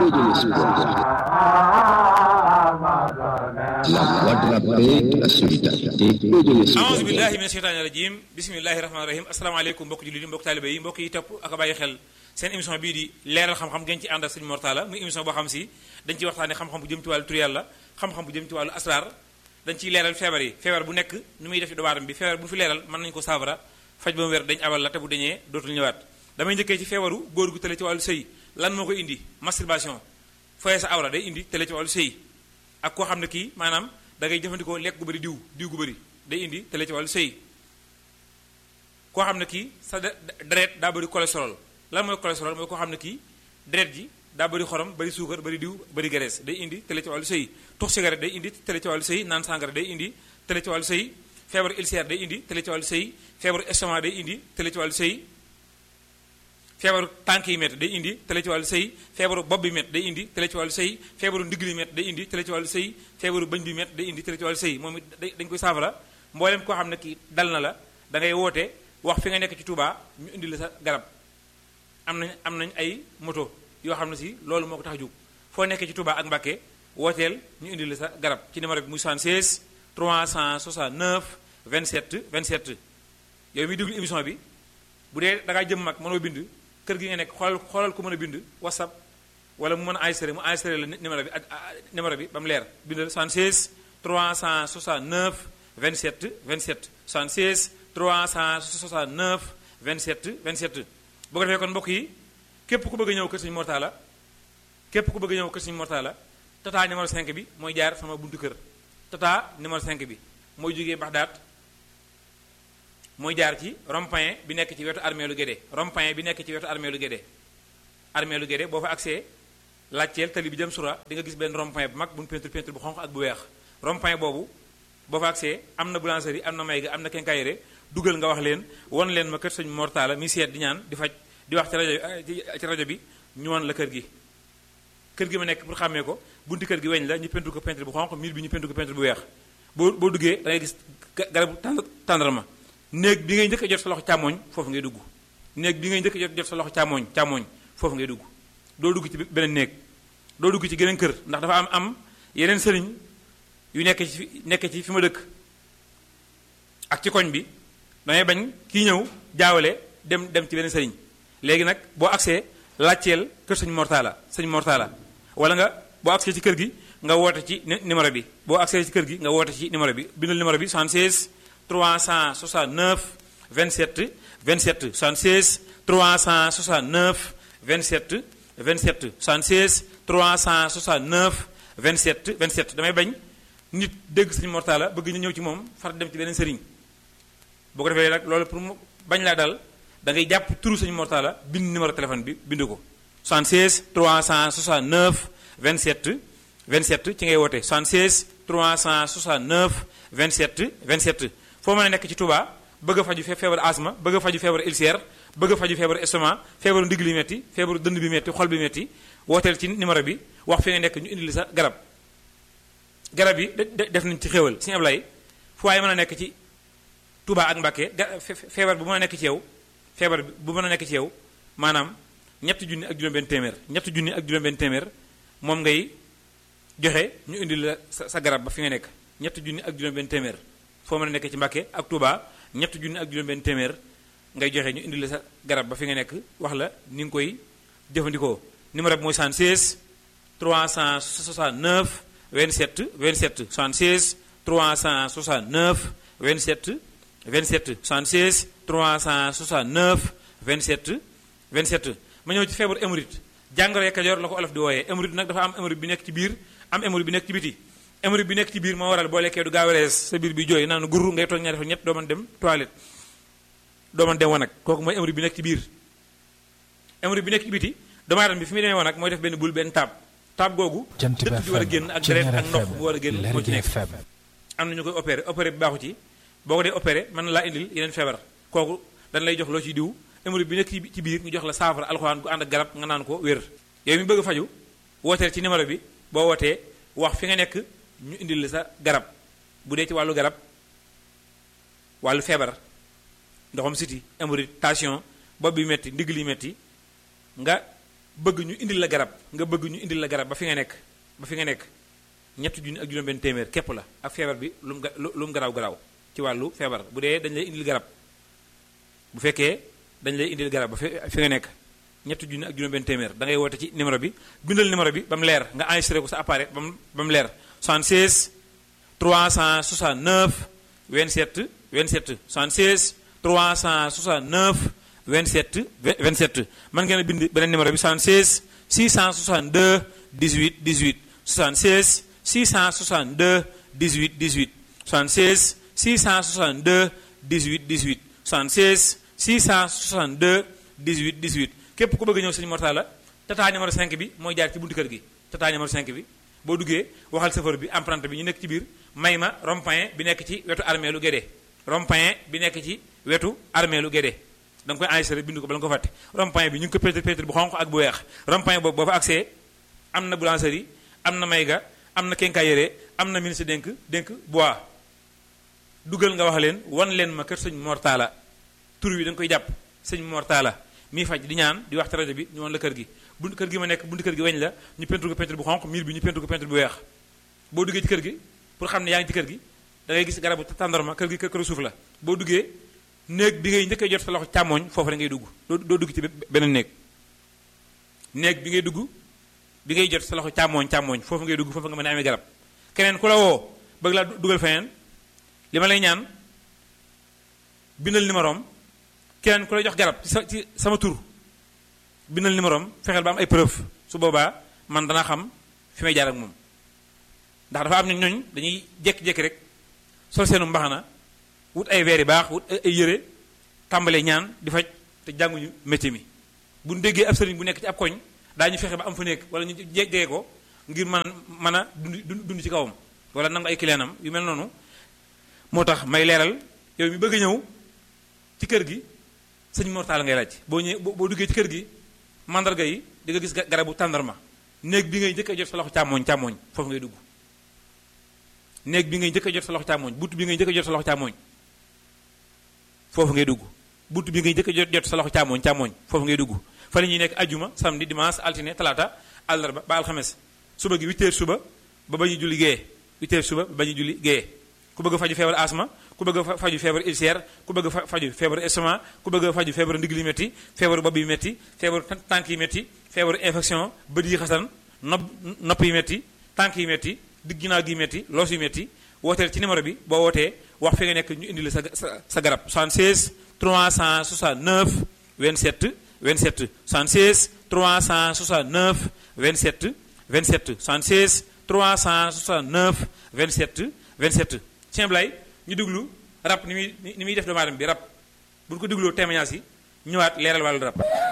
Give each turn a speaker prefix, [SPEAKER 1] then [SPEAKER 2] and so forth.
[SPEAKER 1] La voix de la paix, de la solidarité et de l'espoir.
[SPEAKER 2] aouzu billahi min sheytaani rajim bismillahi rahmaani rahim asalaamaaleykum mbokk jullit yi mbokk taalibe yi mbokk yi topp ak a bàyyi xel seen émission bii di leeral xam-xam ngeen ci ànd ak sëñ Mortala muy émission boo xam si dañ ciy waxtaane xam-xam bu jëm ci wàllu tur yàlla xam-xam bu jëm ci wàllu asrar dañ ciy leeral feebar yi feebar bu nekk nu muy def ci doomu aadama bi feebar bu fi leeral mën nañu ko saafara faj ba mu wér dañ abal la te bu dañee dootul ñëwaat damay njëkkee ci feebaru góor gu tële ci wàllu sëy lan moo koy indi masturbation foye sa awra day indi tële ci wàllu sëy ak koo xam ne kii maanaam da ngay jëfandikoo lekk gu bëri diw diw gu bëri day indi tële ci wàllu sëy koo xam ne kii sa deret daa bëri cholestérol lan mooy cholestérol mooy koo xam ne kii deret ji daa bëri xorom bëri suukar bëri diw bëri graisse day indi tële ci wàllu sëy tux cigarette day indi tële ci wàllu sëy naan sangara day indi tële ci wàllu sëy feebaru ulcère day indi tële ci wàllu sëy feebaru estomac day indi tële ci wàllu sëy feebaru tànk yi métti day indi tële ci wàllu sëy feebaru bopp bi métti day indi tële ci wàllu sëy feebaru ndigg li métti day indi tële ci wàllu sëy feebaru bëñ bi métti day indi tële ci wàllu sëy moom it dañ koy saafara mboolem koo xam ne kii dal na la da ngay woote wax fi nga nekk ci Touba ñu indi la sa garab am nañ am nañ ay moto yoo xam ne si loolu moo ko tax a jóg foo nekkee ci Touba ak Mbacké wooteel ñu indi la sa garab ci numéro bi muy 76 369 27 27 yow mi déglu émission bi bu dee da ngaa jëm mag mënoo bind kër gi nga nekk xoolal xoolal ko mën a bind whatsapp wala mu mën a enregistré mu enregistré la numéro bi ak numéro bi ba mu leer bindal 76 369 27 27 76 369 27 27 bu ko defee kon mbokk yi képp ku bëgg a ñëw kër Sëñ Mortala képp ku bëgg a ñëw kër Sëñ Mortala tata numéro 5 bi mooy jaar sama buntu kër tata numéro 5 bi mooy jógee Baxdaat mooy jaar ci rond-point bi nekk ci wetu armée lu Guédé rond-point bi nekk ci wetu armée lu Guédé armée lu Guédé boo fa accès laajteel tali bi jëm sura di nga gis benn rond-point bu mag bu ñu peinture peinture bu xonq ak bu weex rond-point boobu boo fa accès am na boulangerie am na mayga am na quincaillerie dugal nga wax leen won leen ma kër Sëñ Mortala mi seet di ñaan di faj di wax ci rajo ci rajo bi ñu won la kër gi kër gi ma nekk pour xàmmee ko bunti kër gi weñ la ñu peinture ko peinture bu xonq miir bi ñu peinture ko peinture bu weex boo boo duggee da ngay gis garabu tàndarma néeg bi ngay njëkk a jot sa loxo càmmooñ foofu ngay dugg néeg bi ngay njëkk a jot jot sa loxo càmmooñ càmmooñ foofu ngay dugg doo dugg ci beneen néeg doo dugg ci geneen kër ndax dafa am am yeneen sëriñ yu nekk ci nekk ci fi ma dëkk ak ci koñ bi damay bañ kii ñëw jaawale dem dem ci beneen sëriñ léegi nag boo agsee laajteel kër sëñ Mortala sëñ Mortala wala nga boo agsee ci kër gi nga woote ci numéro bi boo agsee ci kër gi nga woote ci numéro bi bindal numéro bi 76 369 27 27 76 369 27 27 76 369 27 27 damay bañ nit dégg sëñ Mortala bëgg ñu ñëw ci moom far dem ci beneen sëriñ boo ko defee nag loolu pour mu bañ laa dal da ngay jàpp turu sëñ Mortala bind numéro téléphone bi bind ko 76 369 27 27 ci ngay woote 76 369 27 27 foo mën a nekk ci Touba bëgg a faju feebaru asma bëgg a faju feebaru ulcère bëgg a faju feebaru estomac feebaru ndigg li metti feebaru dënd bi metti xol bi metti wooteel ci numéro bi wax fi nga nekk ñu indi li sa garab garab yi def nañ ci xéwal Sëñ Ablaye fu waaye mën a nekk ci Touba ak Mbacké feebar bu mën a nekk ci yow feebar bu mën a nekk ci yow maanaam ñetti junni ak juróom-benn téeméer ñetti junni ak juróom-benn téeméer moom ngay joxe ñu indi la sa garab ba fi nga nekk ñetti junni ak juróom-benn téeméer foo mën a nekk ci Mbacké ak Touba ñetti junni ak juróom-benn téeméer ngay joxe ñu indi la sa garab ba fi nga nekk wax la ni nga koy jëfandikoo numéro bi mooy 76 369 27 27 76 369 27 27 76 369 27 27 ma ñëw ci feebaru hémorroïde jàngoro Kajoor la ko olof di wooyee hémorroïde nag dafa am hémorroïde bi nekk ci biir am hémorroïde bi nekk ci biti hémorroïde bi nekk ci biir moo waral boo lekkee du gaaw a rees sa biir bi jooy naan guru ngay toog ñaari fa ñett doo mën dem toilette doo mën dem wanag kooku mooy hémorroïde bi nekk ci biir hémorroïde bi nekk ci biti doomu aadama bi fi muy demee wanag mooy def benn bul benn taab taab googu dëtt bi war a génn ak deret ak ndox bu war a génn moo ci nekk am na ñu koy opéré opéré bi baaxu ci boo ko dee opéré mën na laa indil yeneen feebar kooku dañ lay jox loo ciy diw hémorroïde bi nekk ci biir ñu jox la saafara alxuraan gu ànd ak garab nga naan ko wér yow mi bëgg a faju wooteel ci numéro bi boo wootee wax fi nga nekk ñu indil la sa garab bu dee ci wàllu garab wàllu feebar ndoxam siti hémorroïde tension bopp bi metti ndigg li metti nga bëgg ñu indil la garab nga bëgg ñu indil la garab ba fi nga nekk ba fi nga nekk ñetti junni ak juróom benn téeméer képp la ak feebar bi lu mu ga lu mu garaaw garaaw ci wàllu feebar bu dee dañ lay indil garab bu fekkee dañ lay indil garab ba fi fi nga nekk ñetti junni ak juróom benn téeméer da ngay woote ci numéro bi bindal numéro bi ba mu leer nga enregistré ko sa appareil ba mu ba mu leer 76 369 27 27 76 369 27 27 mën ngeen a bind beneen numéro bi 76 662 18 18 76 662 18 18 76 662 18 18 76 662 18 18 képp ku bëgg ñëw sëñ Mortala tata numéro 5 bi mooy jaar ci buntu kër gi tata numéro 5 bi boo duggee waxal chauffeur bi emprunté bi ñu nekk ci biir may ma rond-point bi nekk ci wetu armée lu Guédé rond-point bi nekk ci wetu armée lu Guédé da nga koy enregistré bindu ko bala nga ko fàtte rond-point bi ñu ngi ko pétri pétri bu xonq ak bu weex rond-point boobu boo fa accès am na boulangerie am na mayga am na quincaillerie am na ministre dénk dénk bois dugal nga wax leen wan leen ma kër sëñ Mortala tur wi da nga koy jàpp sëñ Mortala mii faj di ñaan di wax ci rajo bi ñu woon la kër gi buntu kër gi ma nekk buntu kër gi weñ la ñu peinture ko peinture bu xonq miir bi ñu peinture ko peinture bu weex boo duggee ci kër gi pour xam ne yaa ngi ci kër gi da ngay gis garabu tàndarma kër gi kër këru suuf la boo duggee néeg bi ngay njëkkee jot sa loxo càmmooñ foofu la ngay dugg doo doo dugg ci beneen néeg néeg bi ngay dugg bi ngay jot sa loxo càmmooñ càmmooñ foofu ngay dugg foofu nga mën a amee garab keneen ku la woo bëgg laa dugal feneen li ma lay ñaan bindal numéro am keneen ku lay jox garab ci sa ci sama tur bindal numéro am fexeel ba am ay preuve su boobaa man danaa xam fi may jaar ak moom ndax dafa am ñooñ dañuy jékki-jékki rek sol seenu mbaxana wut ay veer yu baax wut ay yére tàmbalee ñaan di faj te jànguñu métier mi bu ñu déggee ab sëriñ bu nekk ci ab koñ daañu fexe ba am fa nekk wala ñu jege ko ngir mën mën a dund dund ci kawam wala nangu ay clientam yu mel noonu moo tax may leeral yow mi bëgg a ñëw ci kër gi sëñ Mortala ngay laaj boo ñëwee boo duggee ci kër gi mandarga yi di nga gis garabu tàndarma néeg bi ngay njëkk a jot sa loxo càmmooñ càmmooñ foofu ngay dugg néeg bi ngay njëkk a jot sa loxo càmmooñ bunt bi ngay njëkk a jot sa loxo càmmooñ foofu ngay dugg bunt bi ngay njëkk a jot jot sa loxo càmmooñ càmmooñ foofu ngay dugg fa la ñuy nekk ajjuma samedi dimanche altine talaata àllarba ba alxames suba gi 8 heures suba ba ba ñu julli gée 8 heures suba ba ba ñu julli gée ku bëgg a faju feebar asma ku bëgg a faju feebar ulcère ku bëgg a faju feebar estomac ku bëgg a faju feebar ndigg li métti feebaru bopp yi métti feebaru tànk yi métti feebaru infection bët yi xasan nopp nopp yi métti tànk yi métti digg ginnaaw gi métti loos yi métti wooteel ci numéro bi boo wootee wax fi nga nekk ñu indi la sa sa sa garab 76 369 27 27 76 369 27 27 76 369 27 27 Sëñ Blay ñu déglu rab ni muy ni muy def doomu aadama bi rab bu ñu ko dégloo témoignage yi ñëwaat leeral wàllu rab